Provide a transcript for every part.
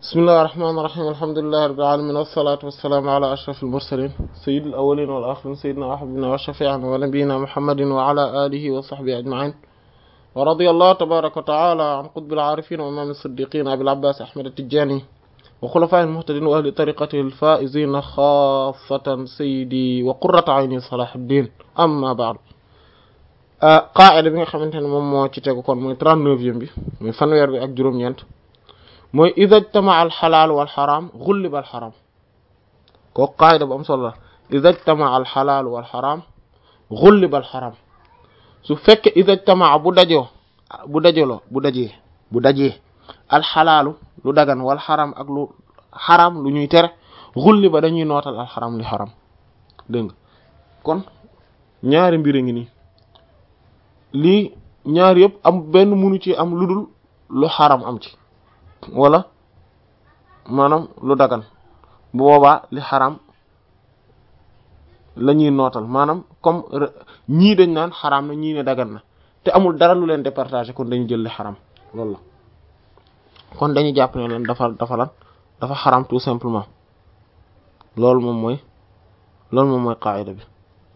bismillahi rahmaani rahiim alhamdulillahi rabbil aalamiin wassalaatu wassalaamu ala ashrafil mursaliin sayyidil awwaliina wal aaxiriin sayyidinaa wa habiibinaa wa shafii'inaa wa nabiyyinaa muhammadin wa ala aalihi wa sahbihi ajma'iin wa radiyallahu tabaaraka wa ta'aalaa an qutbil aarifiin wa imaamil siddiqiin abil abbaas ahmad at-tijaani wa xulafaa'il muhtadiin wa ahli tariiqatihil faa'iziina xaassatan sayyidi wa qurratu ayni salaahuddin amma ba'du qaa'ida bi nga xamante ne moom moo ci tegu kon mooy trente-neuvième bi mooy fanweer bi ak juróom-ñeent mooy ida jtamaa al xalaal wal xaraam xulliba al xaraam kooku qaayida bu am solo la ida jtamaa al xalaal wal xaraam xulliba al xaraam su fekkee ida jtamaa bu dajoo bu dajaloo bu dajee bu dajee al xalaalu lu dagan wal xaraam ak lu xaraam lu ñuy tere xulliba dañuy nootal al xaraam li xaraam dégg nga kon ñaari mbir a ngi nii lii ñaar yëpp am benn munu ci am lu dul lu xaram am ci wala maanaam lu dagan bu boobaa li xaram la ñuy nootal maanaam comme ñii dañ naan xaram na ñii ne dagan na te amul dara lu leen départager kon dañu jël li xaram loolu la kon dañuy jàpp ne leen dafa dafa lan dafa xaram tout simplement loolu moom mooy loolu moom mooy qaayida bi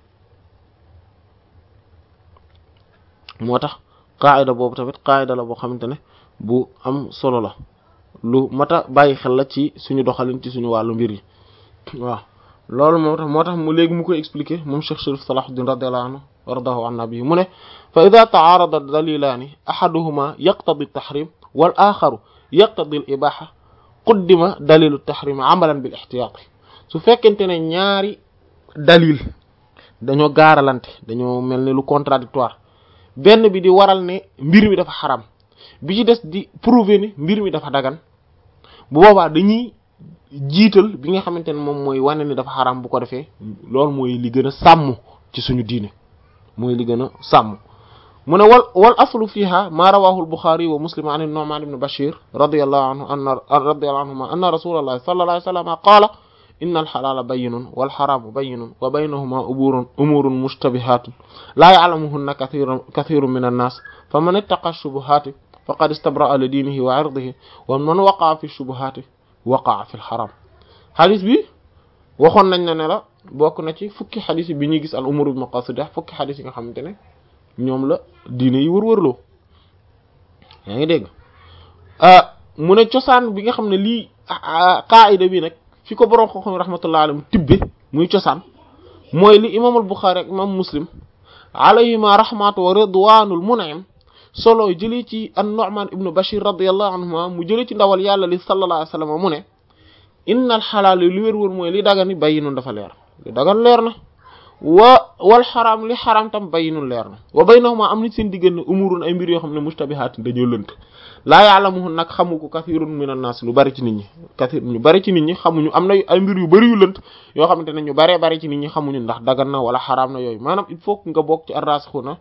moo tax qaayida boobu tamit qaayida la boo xamante ne bu am solo la lu mat a bàyyi xel la ci suñu doxalin ci suñu wàllu mbir yi waaw loolu moo tax moo tax mu léegi mu koy expliquer moom Cheikh Sharif Salahuddin radiyallahu anhu wardahu an nabi mu ne fa ida taarada dalilaani ahaduhuma yaqtadi tahrim wal axaru yaqtadi al ibaha quddima dalilu tahrim amalan bil ihtiyaati su fekkente ne ñaari dalil dañoo gaaralante dañoo mel ni lu contradictoire benn bi di waral ne mbir mi dafa xaram bi ci des di prouver ne mbir mi dafa dagan bu boobaa dañuy jiital bi nga xamante ne moom mooy wane ni dafa xaram bu ko defee loolu mooy li gën a sàmm ci suñu diine mooy li gën a sàmm mu ne wal wal aslu fiha ma rawahu al-Bukhari wa Muslim an an-Nu'man ibn Bashir radiyallahu anhu anna radiyallahu anhuma anna rasulullah sallallahu alayhi wa sallam qala inna al-halala bayyinun wal haramu bayyinun wa baynahuma umurun umurun mushtabihatun la ya'lamuhunna kathirun kathirun min an-nas faman ittaqa ash-shubuhati faqad istabra'a li dinihi wa 'irdihi wa man waqa'a fi ash-shubuhati waqa'a fi al-haram xadis bi waxoon nañ ne ne la bokk na ci fukki xadis yi bi ñuy gis al umur bi maqasidah fukki xadis yi nga xamante ne ñoom la diine yi wër-wërloo yaa ngi dégg mu ne cosaan bi nga xam ne lii qaayida bi nag fi ko borom xam-xam rahmatullahi alayhi tibbe muy cosaan mooy li imam al Bukhari ak imam Muslim alayhima rahmatu wa ridwanul mun'im solo jëlee ci an-Nu'man ibnu Bashir radiyallahu anhuma mu jëlee ci ndawal yàlla li sallallahu alayhi wa sallam mu ne innal xalaal li wér-wér mooy li dagan ni bayyinun dafa leer li dagan leer na wa wal xaraam li xaraam tam bayyinun leer na wa baynahuma am na seen diggante umurun ay mbir yoo xam ne mushtabihaatin dañoo lënt laa ya'lamuhun nag xamu ko kathirun minan nas lu bari ci nit ñi kathir ñu bari ci nit ñi xamuñu am na ay mbir yu bari yu lënt yoo xamante ne ñu baree bari ci nit ñi xamuñu ndax dagan na wala xaraam na yooyu maanaam il faut que nga bokk ci ar-rasikhuna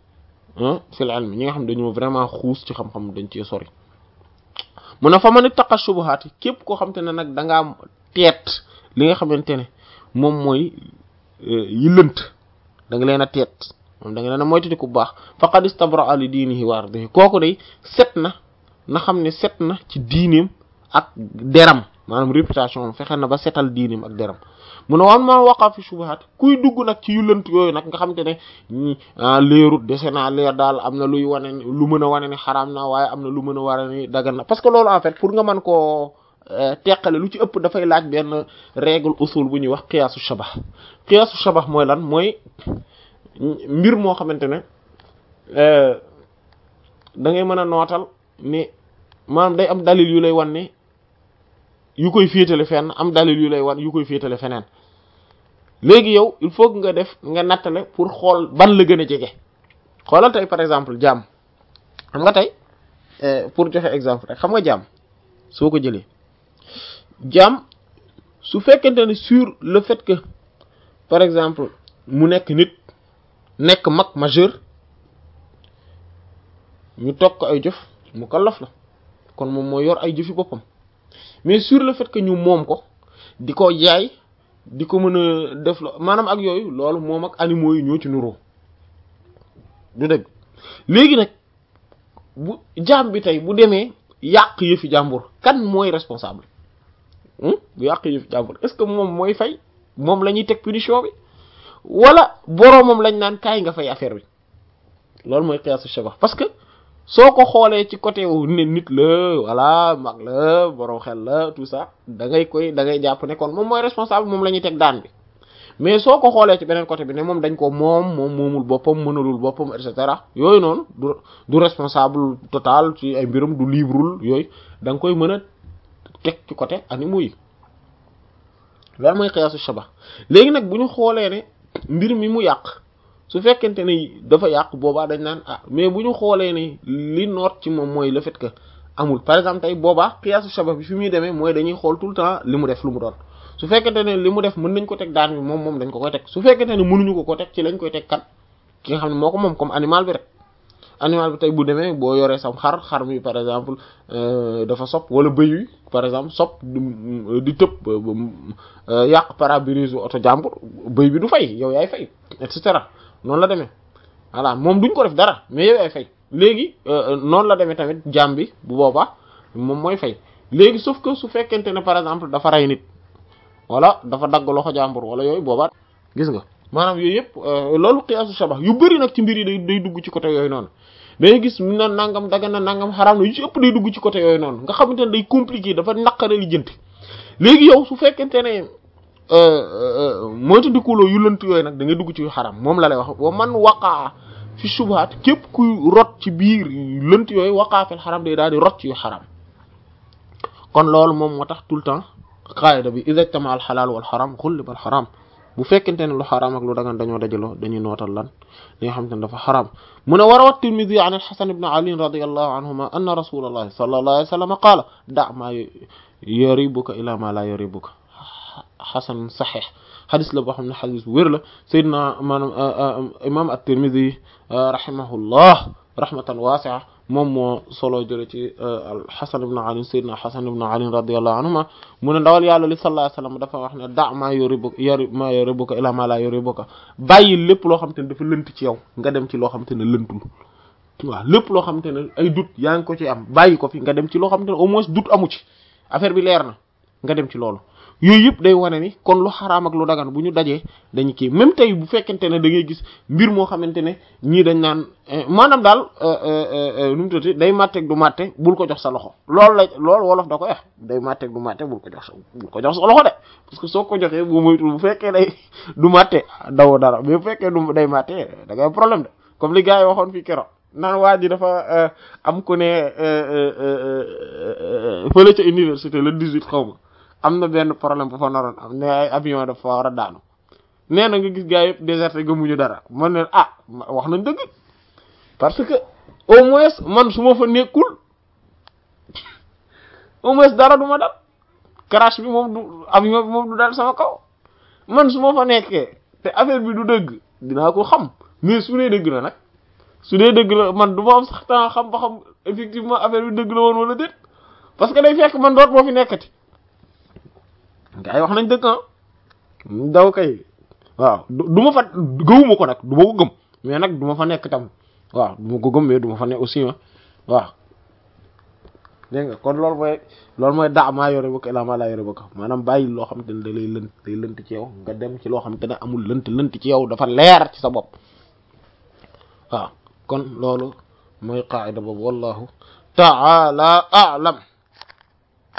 fil ilm ñi nga xam dañoo vraiment xuus ci xam-xam dañ cee sori mu ne fa man ittaqa shubuhaat képp koo xamante ne nag da ngaa teet li nga xamante ne moom mooy yi lënt da nga leen a teet moom da nga leen a moytu ku baax faqad istabra'a li diinihi wa ardihi kooku day set na na xam ne set na ci diineem ak deram maanaam réputation am fexe na ba setal diineem ak deram mu ne wan ma waqa fi shubuhaat kuy dugg nag ci yu lënt yooyu nag nga xamante ne ñi leerut dese naa leer daal am na luy wane ni lu mën a wane ni xaraam na waaye am na lu mën a wane ni dagan na parce que loolu en fait pour nga mën koo teqale lu ci ëpp dafay laaj benn règle usul bu ñuy wax qiyaasu shabah qiyaasu shabah mooy lan mooy mbir moo xamante ne da ngay mën a nootal ne maanaam day am dalil yu lay wan ne yu koy féetale fenn am dalil yu lay wan yu koy féetale feneen léegi yow il faut que nga def nga nattale pour xool ban la gën a jege xoolal tey par exemple jaam xam nga tey pour joxe exemple rek xam nga jaam soo ko jëlee jaam su fekkente ne sur le fait que par exemple mu nekk nit nekk mag majeur ñu toog ko ay jëf mu kallaf la kon moom moo yor ay jëfi boppam mais sur le fait que ñu moom ko di ko jaay di ko mën a def la maanaam ak yooyu loolu moom ak animaux yi ñoo ci nuroo du dëgg léegi nag bu jaam bi tey bu demee yàq yëfi jàmbur kan mooy responsable bu yàq yëfi jàmbur est-ce que moom mooy fay moom la ñuy teg punition bi wala boroomam lañ naan kaay nga fay affaire bi loolu mooy qiyaasu shabah parce que soo ko xoolee ci côté wu ne nit la voilà mag la borom xel la tout ça da ngay koy da ngay jàpp ne kon moom mooy responsable moom la ñuy teg daan bi mais soo ko xoolee ci beneen côté bi ne moom dañ ko moom moom moomul boppam mënalul boppam et cetera yooyu noonu du du responsable total ci ay mbirum du libreul yooyu da nga koy mën a teg ci côté animaux yi loolu mooy qiyaasu shabah léegi nag bu ñu xoolee ne mbir mi mu yàq su fekkente ne dafa yàq boobaa dañ naan ah mais bu ñu xoolee ne li noot ci moom mooy le fait que amul par exemple tey boobaa qiyaasu shabah bi fi muy demee mooy dañuy xool tout le temps li mu def lu mu doon su fekkente ne li mu def mën nañ ko teg daan bi moom moom dañ ko koy teg su fekkente ne mënuñu ko ko teg ci lañ koy teg kan ki nga xam ne moo ko moom comme animal bi rek animal bi tey bu demee boo yoree sam xar xar mi par exemple dafa sopp wala bëy wi par exemple sopp di tëb yàq pare-brise oto jàmbur bëy bi du fay yow yaay fay et cetera noonu la demee voilà moom duñ ko def dara mais yow yaay fay léegi noonu la demee tamit jaam bi bu boobaa moom mooy fay léegi sauf que su fekkente ne par exemple dafa rey nit wala dafa dagg loxo jàmbur wala yooyu boobaa gis nga maanaam yooyu yëpp loolu qiyaasu shabah yu bëri nag ci mbir yi day day dugg ci côté yooyu noonu day gis mu na nangam daga na nangam xaraam na yu ci ëpp day dugg ci côté yooyu noonu nga xamante ne day compliqué dafa naqare li jënti léegi yow su fekkente ne moytu dikuloo yu lënt yooyu nag da ngay dugg ci xaram moom la lay wax wa man waqaa fi subhaat képp kuy rot ci biir lënt yooyu waqaa fil xaram day daal di rot ci yu xaram kon loolu moom moo tax tout le temps qaida bi idha ijtama al xalaal wal xaram xulliba al xaram bu fekkente ne lu xaraam ak lu dagan dañoo dajaloo dañuy nootal lan li nga xamante ne dafa xaraam mu ne war a wat tirmidi an alxasan ibn ali radiallahu anhuma anna rasulallahi sallallahu alayhi wa sallam qaala da maa yaribuka ila ma la yaribuka xasan saxeex xadis la boo xam ne xadis bu wér la sayyidina maanaam imam at-tirmidi rahimahullah rahmatan waasi'a moom moo solo jële ci alxasan ibn ali sayyidina xasan ibn ali radiallahu anhuma mu ne ndawal yàlla li sallallahu alayhi wasallam dafa wax ne da maa yuribuka yari maa yuribuka ila ma la yuribuka bàyyi lépp loo xamante ne dafa lënt ci yow nga dem ci loo xamante ne lëntul waaw lépp loo xamante ne ay doute yaa ngi ko ci am bàyyi ko fi nga dem ci loo xamante ne au moins doute amu ci affaire bi leer na nga dem ci loolu yooyu yëpp day wane ni kon lu xaraam ak lu dagan bu ñu dajee dañu kii même tey bu fekkente ne da ngay gis mbir moo xamante ne ñii dañ naan maanaam daal nu mu tuddati day màtteeg du màtte bul ko jox sa loxo loolu la loolu wolof da ko wax day màtteeg du màtte bul ko jox sa bul ko jox sa loxo de parce que soo ko joxee bu moytul bu fekkee day du màtte dawoo dara mais bu fekkee du day màtte da ngay problème de comme li gars yi waxoon fii keroog naan waa ji dafa am ku ne fële ca université le 18 xaw ma am na benn problème bu fa naroon am ne ay avion dafa war a daanu nee na nga gis gars yëpp déserté gëmuñu dara man ne ah wax nañ dëgg parce que au moins man su ma fa nekkul au moins dara du ma dal crash bi moom du avion bi moom du dal sama kaw man su ma fa nekkee te affaire bi du dëgg dinaa ko xam mais su dee dëgg la nag su dee dëgg la man du ma am sax temps xam ba xam effectivement affaire bi dëgg la woon wala déet parce que day fekk man doot moo fi nekkati gaa yi wax nañ dëgg ah daw kay waaw du ma fa gëwuma ko nag du ma ko gëm mais nag du ma fa nekk tam waaw du ma ko gëm mais du ma fa nekk aussi ah waaw dégg nga kon loolu mooy loolu mooy daa maa yore bëgg ilaa maa laa yore bëgg maanaam bàyyi loo xamante ne da lay lënt day lënt ci yow nga dem ci loo xamante ne amul lënt lënt ci yow dafa leer ci sa bopp waaw kon loolu mooy qaida boobu wallahu ta'ala a'lam